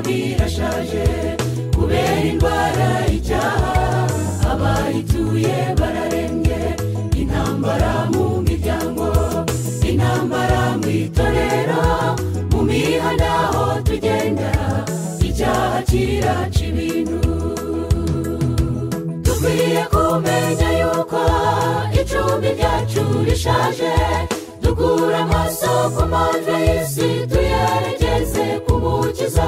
birashaje kubera indwara y'icyaha abayituye bararembye intambara mu miryango intambara mu itorero mu mihanda aho tugenda icyaha kiraca ibintu dukwiye kumenya yuko icumbi ryacu rishaje dukura amaso ku mpande y'isi tuyerekeze ku mukiza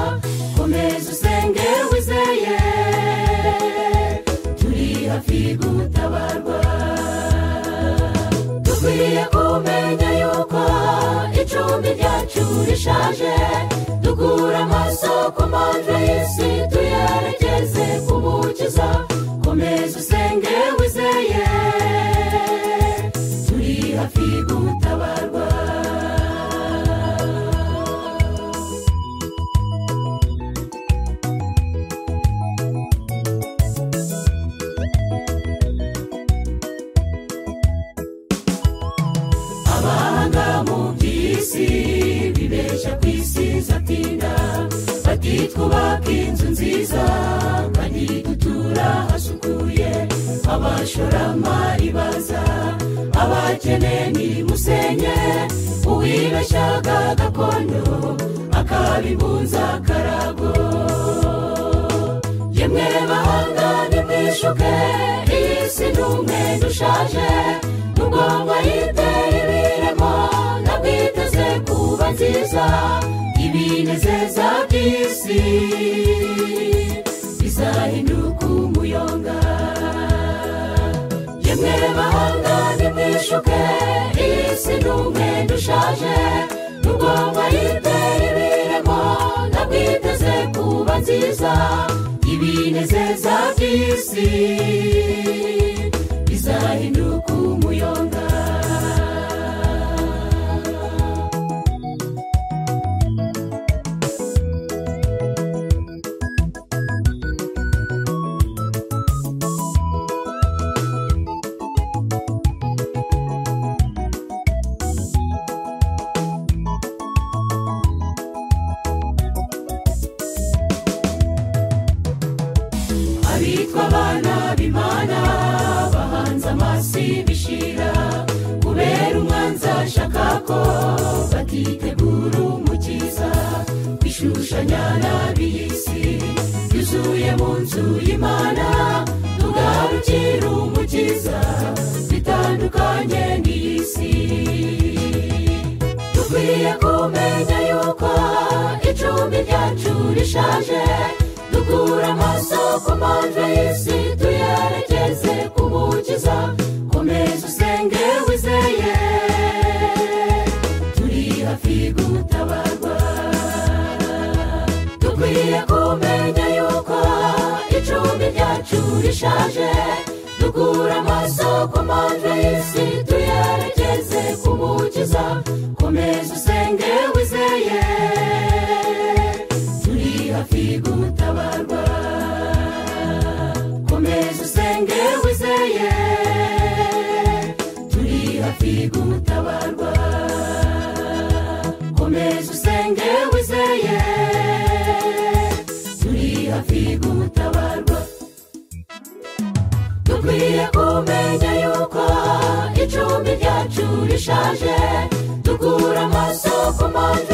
komeza usenge wizeye turi hafi gutabarwa dukwiye kumenya yuko icumbi ryacu rishaje dukura amaso ku mpande y'isi tuyerekeze ku mukiza komeza usenge wizeye turi hafi gutabarwa abahanga mu by'isi bibeshya ku isi zatinda bati twubake inzu nziza kandi dutura hasukuye abashoramari baza abakene ni musenye uwibeshyaga gakondo akabibunza karago yemwe bahanga nimwishuke iyi si ni umwenda ushaje nubwo mwayitera ibiremo nabwiteze kuba nziza ibinezeza by'isi bizahinduka umuyonga yemwe bahanga nimwishuke iyi si ni umwenda ushaje nubwo mwayitera ibiremo nabwiteze kuba nziza ibinezeza by'isi bizahinduka umuyonga abitwa abana b'imana bahanze amaso bishira kubera umwanzi ashaka ko batitegura umukiza bishushanya n'ab'iy'isi yuzuye mu nzu y'imana tugarukira umukiza bitandukanye n'iy'isi dukwiye kumenya yuko icumbi ryacu rishaje dukura amaso ku mpande y'isi tuyerekeze ku mukiza komeza usenge wizeye turi hafi gutabarwa dukwiye kumenya yuko icumbi ryacu rishaje dukura amaso ku mpande y'isi tuyerekeze ku mukiza komeza usenge wizeye turi hafi gutabarwa komeza usenge wizeye turi hafi gutabarwa komeza usenge wizeye turi hafi gutabarwa dukwiye kumenya yuko icumbi ryacu rishaje dukura amaso ku mpande